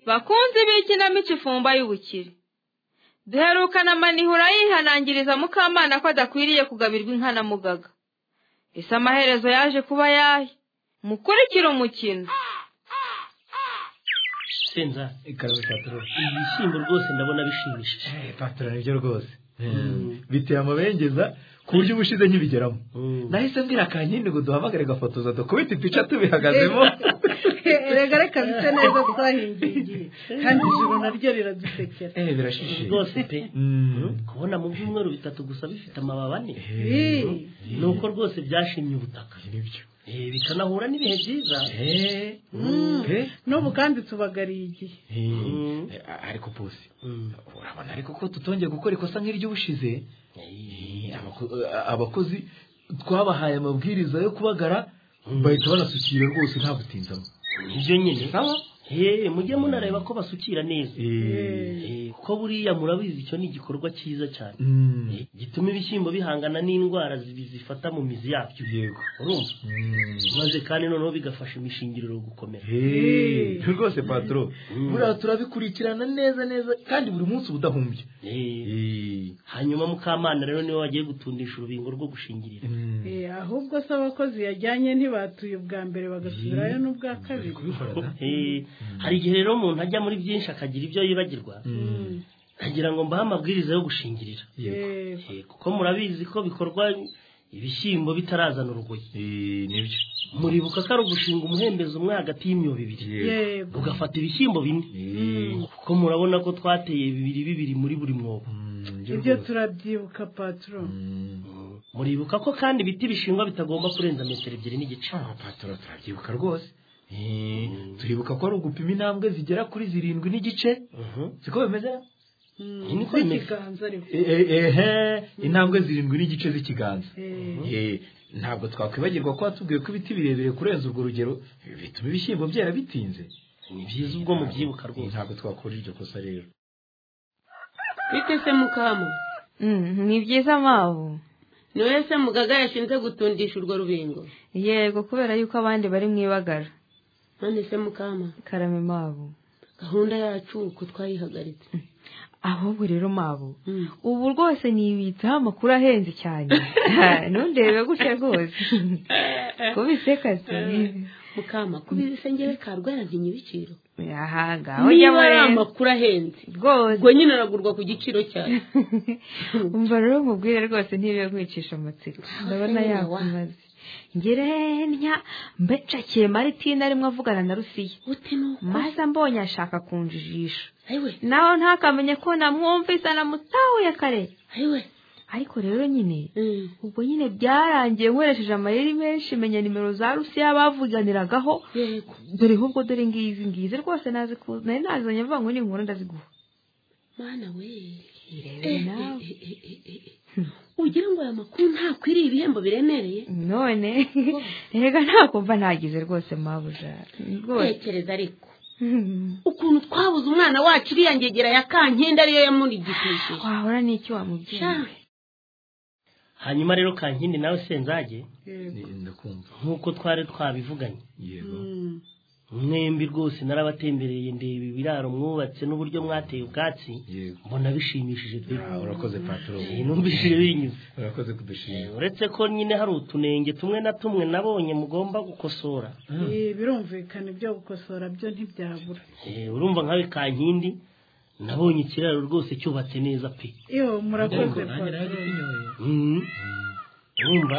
bakunzi b'ikinamico ifumba y'ubukire duherukana amanihura yihanangiriza mukamana ko adakwiriye kugabirwa inkanamugaga ese amaherezo yaje kuba yahe mukurikire umukino senza ikawe patoro ibi bishyimbo rwose ndabona bishimishije patara nibyo rwose biteye amabengeza ku buryo ubushize nkibigeramo nahise mbwira kanyine ngo duhamagare gafotoza dukubite ipica tubihagazemo rega reka bise neza twahingiye kandi ijoro naryo riradusekera eee birashishije rwose pe kubona mu byumweru bitatu gusa bifite amababi ane ni uko rwose byashimye ubutaka nibyo Eh, bikanahura n'ibihe byiza eee n'ubu kandi tubagariye igihe ariko pusi Mm. urabona ariko ko tutongeye gukora ikosa nk'iry'ubushize Eh, abako- eh, abakozi twabahaye amabwiriza yo kubagara bahita banasukira rwose nta butinzamo nibyo nyine sawa Eh, mujye munareba ko basukira neza Eh, Eh, kuko buriya murabizi icyo ni igikorwa cyiza cyane mm, Eh, gituma ibishyimbo bihangana n'indwara zibi- zifata mu mizi yabyo yego urumva Mm. maze kandi noneho bigafasha imishingiriro gukomera Eh, rwose patoro Mm. buriya turabikurikirana neza neza kandi buri munsi uba udahumbya Eh, Eh, hanyuma mukamana rero niwe wagiye gutundisha urubingo rwo gushingirira mm. Eh, ahubwo se abakozi yajyanye ntibatuye ubwa mbere bagasubirayo n'ubwa kabiri Kubikorana. Eh, hari igihe rero umuntu ajya muri byinshi akagira ibyo yibagirwa Mm. agira ngo mbahe amabwiriza yo gushingirira Yego. Yego. Eh, kuko murabizi ko bikorwa ibishyimbo bitarazana urugoyi Eh, nibyo muribuka ko ari ugushinga umuhembezo umwe hagati y'imyobo ibiri yego ugafata ibishyimbo bine Eh, kuko murabona ko twateye bibiri bibiri muri buri mwobo mm, nibyo ibyo rwose. turabyibuka patoro Mm. muribuka ko kandi ibiti bishingwa bitagomba kurenza metero ebyiri n'igice Ah, patoro turabyibuka rwose Eh, turibuka ko ari ugupima intambwe zigera kuri zirindwi n'igice Mhm. siko bimeze Mm, Iyi ni ko imeze. z'ikiganza ariko Eh, eh, ehe intambwe zirindwi n'igice z'ikiganza Eh, Eh, ntabwo twakwibagirwa ko watubwiye ko ibiti birebire kurenza urwo rugero bituma ibishyimbo byera bitinze ni byiza ubwo mubyibuka rwose ntabwo twakora iryo kosa rero bite se mukamu Mm, ni byiza mabu ni wowe se mugaga yashinze gutundisha urwo rubingo yego kubera yuko abandi bari mu ibagara none se mukama karame mabu gahunda yacu uko twayihagaritse ahubwo rero mabu Mm. ubu rwose nibitseho amakuru ahenze cyane Ha, ntundebe gutya rwose kubise kazi mukama kubizi se ngewe karwara ntinyibiciro aha ngaho niba ujyamo ari rero amakuru ahenze rwose ubwo nyine aragurwa ku giciro cyane umva rero mubwire rwose ntibibe kwicisha amatsiko ndabona Aho wa. yakumaze ngerenya mbecakiye maritina arimo avugana na rusiya ute nuko maze ambonye ashaka kunjijisha ayiwe nawe ntakamenye ko namwumvise namutahuye kare ayiwe ariko rero nyine Mm. ubwo nyine byarangiye nkoresheje amayeri menshi menya nimero za rusiya bavuganiragaho yego dore ahubwo dore ngizi ngizi rwose nazi ku nari nazizanye mvuga ngo ni inkuru ndaziguha mana we Irebe Eh, nawe. eh, eh, eh, eh, eh. ugira ngo aya makuru ntakwiriye ibihembo biremereye none rega ntakumva ntagize rwose mabuja rwose tekereza ariko ukuntu twabuze umwana wacu iriya ngegera ya kankindi ariyo yamurigishije wahora n'icyo wamubwira Sha. hanyuma rero kankindi nawe senzage yego. Eh, ndakumva nk'uko twari twabivuganye yego Mm, mwembi rwose narabatembereye ndeba ibiraro mwubatse n'uburyo mwateye ubwatsi yego mbona bishimishije pe Ah, urakoze patoro Eh, numvishije binyuze urakoze Eh, kudushima uretse ko nyine hari utunenge tumwe na tumwe nabonye mugomba gukosora eh, birumvikana ibyo gukosora byo ntibyabura Eh, urumva nkawe kankindi nabonye ikiraro rwose cyubatse neza pe iyo murakoze nanjye naje patoro kinyoye Mhm. urumva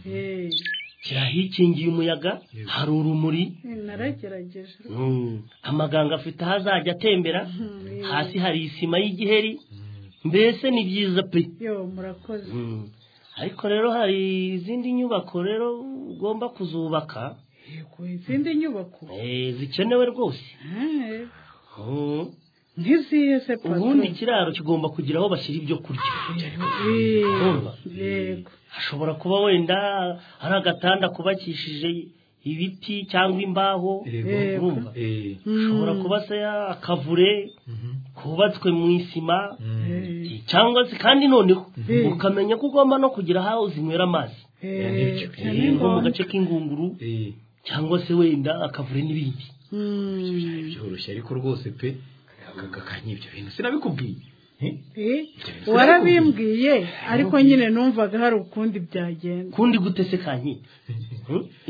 Eh, kirahikingiye umuyaga hari urumuri eh, naragerageje Mm. amaganga afite aho azajya atembera Mm, hasi hari isima y'igiheri mbese ni byiza pe iyo murakoze Mm. ariko rero hari izindi nyubako rero ugomba kuzubaka yego izindi nyubako eh, zikenewe rwose Eh, Mm. ntiziye se patoro ubundi ikiraro kigomba kugira aho bashyira ibyo kurya Eh, Urumva? yego hashobora kuba wenda hari agatanda kubakishije ibiti cyangwa imbaho yego Yego. urumva Eh, hashobora kuba se akavure mhm. kubatswe mu isima Mm. Eh, cyangwa se kandi noneho Mm. ukamenya ko ugomba no kugira aho zinywera amazi eh, nibyo. na nko mu ningombwa. gace k'ingunguru Eh, cyangwa se wenda akavure n'ibindi byari byoroshye ariko rwose pe kakanyibyo bintu sinabikubwiye Eh? Eh, Ibyo warabimbwiye ariko nyine numvaga hari ukundi byagenda kundi gute se kankindi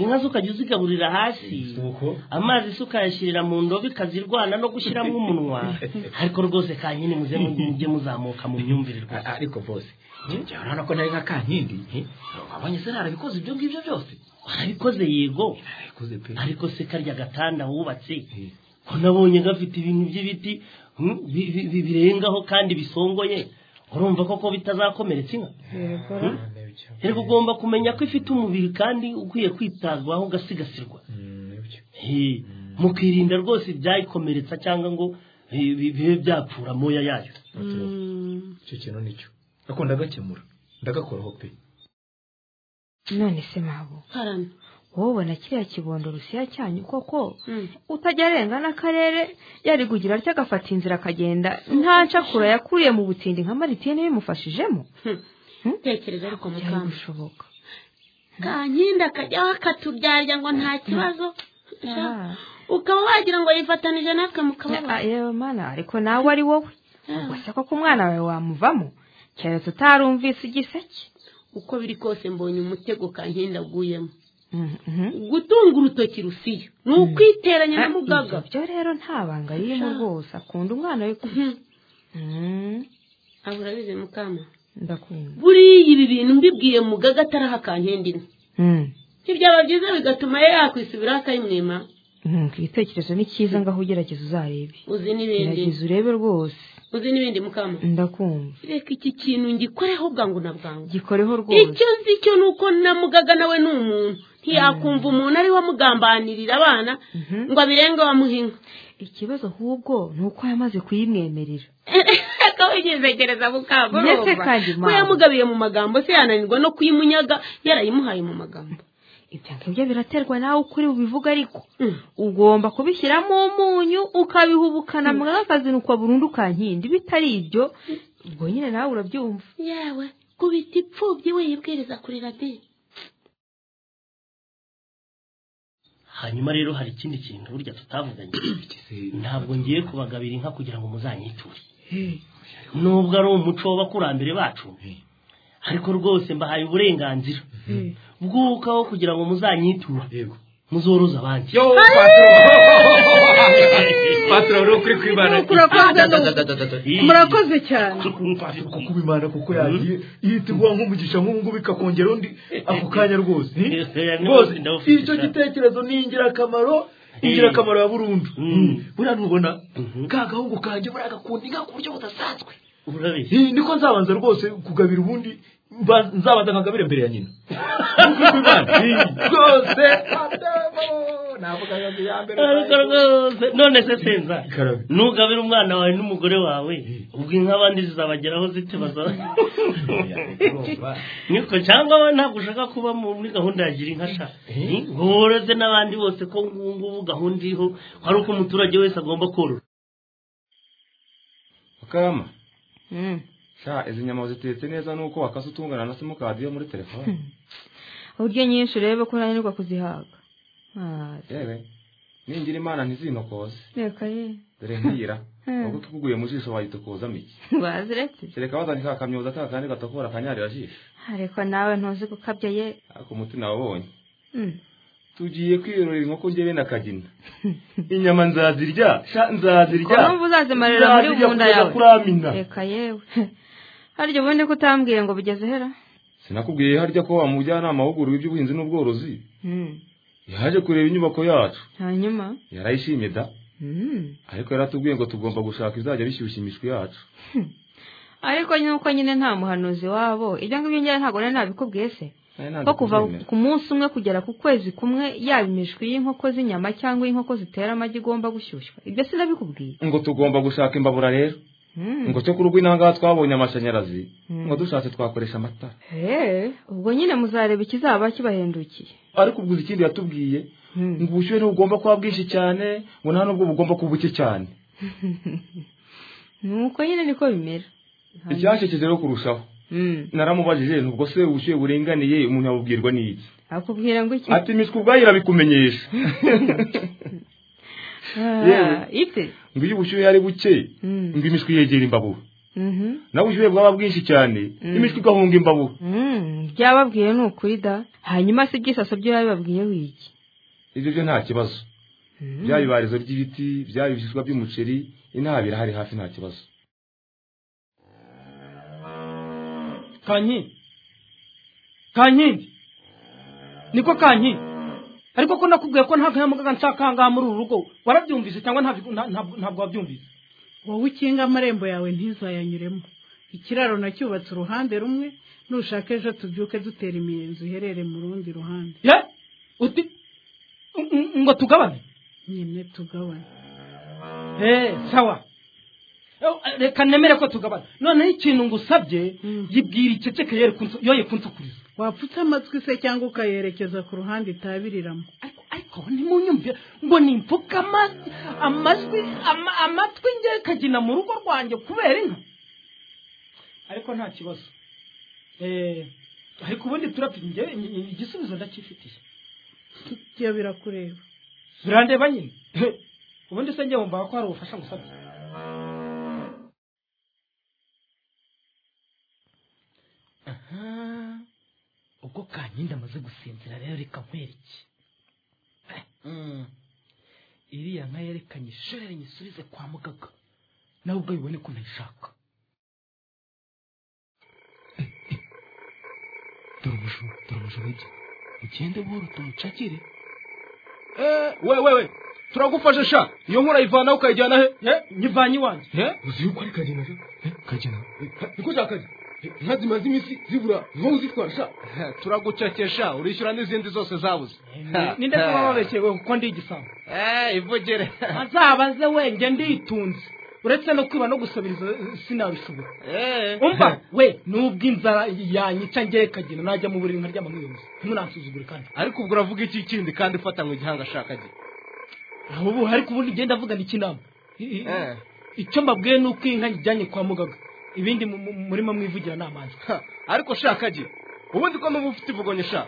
inka zo ukajya uzigaburira hasi Nuko? amazi se ukayashyirira mu ndobo ikazirwana no gushyiramo umunwa ariko rwose kankindi muze mu- mujye muzamuka mu myumvire rwose A- ariko bose njya urabona ko nari nka kankindi eh? wabonye se narabikoze ibyo ngibyo byose warabikoze yego narabikoze pe ariko se karya gatanda wubatse Eh. ko nabonye gafite ibintu by'ibiti hmm, bi- bi- bi- birengaho kandi bisongoye urumva koko bitazakomeretsa inka yego rero ugomba kumenya ko ifite umubiri kandi ukwiye kwitabwaho ugasigasirwa Mm, nibyo. Eh, mukirinda rwose ibyayikomeretsa cyangwa ngo eh, bi- bibe byapfura amoya yayo icyo kintu nicyo ariko ndagakemura ndagakoraho pe none se mabo karame wowe ubona kiriya kibondo rusiya cyanyu koko Mm. utajya arenga n'akarere yari kugira atya agafata inzira akagenda nta ncakura yakuriye mu butindi nka maritine bimufashijemo tekereza ariko byari mukamba gushoboka kankindi akajyaho akaturyarya ngo nta kibazo Ja, Ah. ukaba wagira ngo yifatanije natwe mu Ah, kababaro yewe mana ariko nawe ari wowe Ah. ubwo se koko umwana wawe wamuvamo keretse utarumvise igiseke uko biri kose mbonye umutego kankindi aguyemo Mhm. gutunga urutoki rusiya ni ukwiteranya na mugaga Ibyo rero nta banga ririmo Ja. rwose akunda umwana we ku- Mhm. Mhm. aba urabizi mukama ndakunda buriya ibi bintu mbibwiye mugaga ataraha kankindi imwe Mhm. ntibyaba byiza bigatuma ye yakwisubiraho akayimwima Mhm, ku gitekerezo ni cyiza ngaho ugerageza uzarebe uzi n'ibindi gerageza urebe rwose uzi n'ibindi mukama ndakumva reka iki kintu ngikoreho bwangu na bwangu gikoreho rwose icyo nzi cyo ni uko na mugaga nawe ni umuntu ntiyakumva umuntu ariwe amugambanirira abana Mhm. ngo abirenge bamuhinga ikibazo ahubwo ni uko yamaze kuyimwemerera reka wigezegereza Mbese kandi ko mama. yamugabiye mu magambo se yananirwa no kuyimunyaga yarayimuhaye mu magambo ibyo ngibyo biraterwa nawe ukuri bubivuga ariko Mm. ugomba kubishyiramo umunyu ukabihubukana mwakazinukwa burundu kankindi bitari ibyo ubwo nyine nawe urabyumva yewe kubita ipfubyi wiyibwiriza kuri radiyo hanyuma rero hari ikindi kintu burya tutavuganye Igise ntabwo ngiye kubagabira inka kugira ngo muzanyiture nubwo ari umuco w'abakurambere bacu ariko rwose mbahaye uburenganzira bw'ukaho kugira ngo muzanyiture yego muzoroze abandi yo patro patro uri ukuri kwibana Nuko urakoze, Da, da, da, da, da, da. murakoze cyane kuko ubimana kuko yagiye ihita iguha nk'umugisha nk'ubu ngubu ikakongera undi ako kanya rwose Eh, rwose ndawufite icyo cyane. gitekerezo ni ingirakamaro ingirakamaro ya burundu buriya ntubona ka gahungu kanjye buriya gakunda inka ku buryo budasanzwe urabizi Eh, niko nzabanza rwose kugabira ubundi mba- nzabanza nkagabira imbere ya nyina Eh, rwose navugaga ngo iya mbere ariko rwose none se senza Ikarabe. nugabira umwana wawe n'umugore wawe ubwo inka abandi zizabageraho zite baza niko cyangwa wowe ntabwo ushaka kuba muri gahunda ya gira inka sha Eh. ngo woroze n'abandi bose ko ngubu ngubu gahunda iriho ko ari uko umuturage wese agomba korora Mukarama, Mm. sha izi nyama zitetse neza nuko wakase utungana na simukadi yo muri telefone. uburyo nyinshi urebe ko unanirwa kuzihaga Ah, Yewe, ningira imana ntizinokose. reka ye Dore nkira. Hmm. Ubwo tukuguye mu jisho wayitokozamo iki? baziretse Kereka wazanye ka kamyoza ka kandi gatakora akanyarira jisho. ariko nawe ntuzi gukabya ye Ariko umutima wabonye. Mm. Tugiye kwirorera inkoko njyewe na kagina. Inyama nzazirya, sha nzazirya. Urumva uzazimarira muri Nzazirya mu nda kugeza yawe. kuramina. reka yewe harya ubundi ko utambwiye ngo bigeze hera Sinakubwiye harya ko wa mujyanama w'uburubi by'ubuhinzi n'ubworozi. Mm. Yaje kureba inyubako yacu. hanyuma Yarayishimye da. Mm. Ariko yaratubwiye ngo tugomba gushaka izajya bishyushya imishwi yacu. ariko nuko nyine nta muhanuzi wabo ibyo ngibyo njyewe ntabwo nari nabikubwiye se Nari ko nanditse kuva kubyemera. ku munsi umwe kugera ku kwezi kumwe yaba imishwi y'inkoko z'inyama cyangwa iy'inkoko zitera amagi igomba gushyushywa ibyo sinabikubwiye ngo tugomba gushaka imbabura rero Mm. ngo cyo ku rugo inangaha twabonye amashanyarazi Mm. ngo dushatse twakoresha amatara Eh, ubwo nyine muzareba ikizaba kibahendukiye ariko ubwo uzi ikindi yatubwiye Mm. ngo ubushyuhe ntibugomba kuba bwinshi cyane ngo nta n'ubwo bugomba kuba buke cyane nuko nyine niko bimera icyashekeje rero kurushaho Mm. naramubajije nti ubwo se ubushyuhe buringaniye umuntu yabubwirwa n'iki akubwira ngo iki ati imishwi ubwayo irabikumenyesha Ah, ite ngo iyo ubushyuhe ari buke Mm. ngo imishwi yegera imbabura Mhm. naho ubushyuhe bwaba bwinshi cyane imishwi igahunga imbabura Mm, byababwiye ni ukuri da hanyuma se igisaso byo yabibabwiye wiki ibyo byo nta kibazo byaba ibarizo ry'ibiti byaba ibishishwa by'umuceri inabi irahari hafi nta kibazo kankindi kankindi niko kankindi ariko ko nakubwiye ko nta kanyamugaga nsakangaha muri uru rugo warabyumvise cyangwa ntabyo- nta- ntabwo ntabwo wabyumvise wowe ukinga amarembo yawe ntizayanyuremo ikiraro nacyubatse uruhande rumwe nushaka ejo tubyuke dutera imiyenzi uherere mu rundi ruhande ye uti ng- ng- ngo tugabane nyine tugabane Eh, sawa Eh, reka nemere ko tugabana noneho ikintu ngusabye Mm. yibwira iceceke yere kunsu- yoye kunsukuriza wapfutse amatwi se cyangwa ukayerekeza ku ruhande itabiriramo ariko ariko ntimunyumvire ngo nimfuke ama- amajwi ama- amatwi nge kagina mu rugo rwanjye kubera inka ariko nta kibazo Eh, ariko ubundi turapfa nge igisubizo ndakifitiye byo birakureba birandeba nyine ubundi se ngewe mbaba ko hari ubufasha ngusabye aha ubwo kankindi amaze gusinzira rero reka nkwereke Mm. iriya nka yerekanye ishorere nyisubize kwa muganga nawe ubwo yibone ko ntayishaka dore umushumba dore umushumba ibyo ugende buhoro tuwucakire we we we turagufashe sha iyo nkura yivanaho ukayijyana he nyivanye iwanjye uzi yuko ari kagena sha kagena niko sha kagena inka zimaze iminsi zibura niho uzitwara sha turagucakesha urishyura n'izindi zose zabuze ninde kuba babeshye we kuko ndi igisambo Eh, ivugire azabaze wenge nditunze uretse no kwiba no gusabiriza eh, sinabishobora umva we nubwo inzara yanyica ngewe kagina najya mu buriri nkarya amamwiyomzi ntimunansuzugure kandi ariko ubwo uravuga iki kindi kandi fata mu gihanga shaka ge aho ubu ariko ubundi ngenda avugana ikinama I- i- icyo mbabwiye ni uko iyi nka nyijyanye kwa muganga ibindi mu- mu- murimo mwivugira ni amazi ariko shaka ge ubundi ko n'ubu ufite ivuganye sha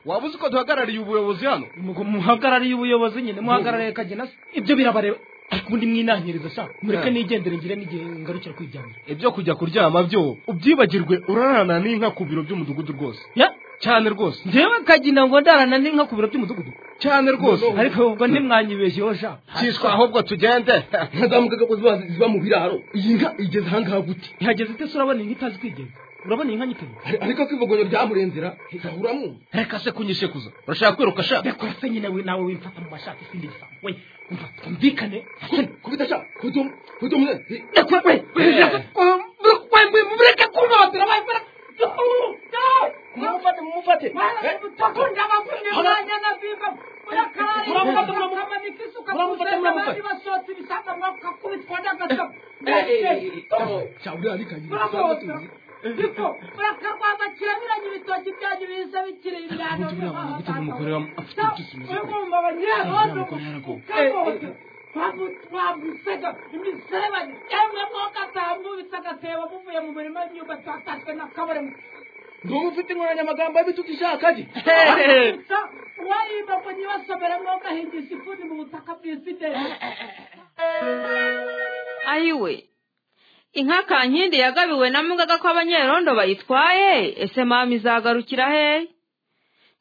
waba uzi ko duhagarariye ubuyobozi hano Mugo- muhagarariye ubuyobozi nyine muhagarariye kagina se ibyo birabareba ariko ubundi mwinahiriza shaka mureke Eh. nigendere ngire n'igihe ngarukira kwiryamira ibyo kujya kuryama byo ubyibagirwe urarana n'inka ku biro by'umudugudu rwose Ya, cyane rwose njyewe kagina ngo ndarana n'inka ku biro by'umudugudu cyane rwose ariko ubwo ntimwanyibeshyeho shaka cyiswa ahubwo tugende ntazamukaga ko ziba ziba mu biraro iyi nka igeze ahangaha gute ihageze ite se urabona inka itazi kwigenza urabona iyi nka nyiteye Ari- ariko ko ivogonyo ryamurenzera zahura mwumva reka se kunyishekuza urashaka kwiruka sha ndakora se nyine we nawe wimfata mu bashaka isindi gisambo we umva twumvikane kubita sha kutum kutum ndakora we mureke kuntotera we mumufate mumufate cyabura ari kagira ufite inkoranyamagambo y'ibitutu ishaka ge ayiwe inka kankindi yagabiwe na mugaga ko abanyerondo bayitwaye ese mama izagarukira he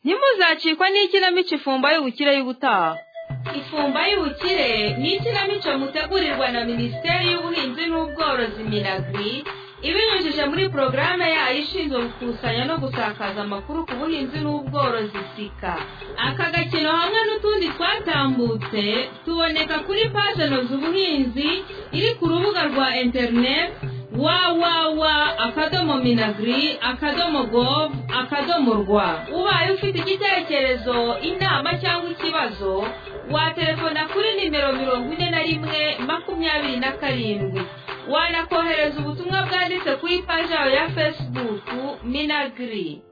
ntimuzacikwa n'ikinamico ifumba y'ubukire y'ubutaha ifumba y'ubukire ni ikinamico mutegurirwa na minisiteri y'ubuhinzi n'ubworozi minagri ibinyujije muri porogaramu yayo ishinzwe gukusanya no gusakaza amakuru ku buhinzi n'ubworozi sika aka gakino hamwe n'utundi twatambutse tuboneka kuri paje noza ubuhinzi iri ku rubuga rwa interineti wawawa akadomo minagri akadomo gov akadomo rwa ubaye ufite igitekerezo inama cyangwa ikibazo watelefona kuri nimero mirongo ine na rimwe makumyabiri na karindwi wanakohereza ubutumwa bwanditse ku ipaji yawe ya fesibuku minagri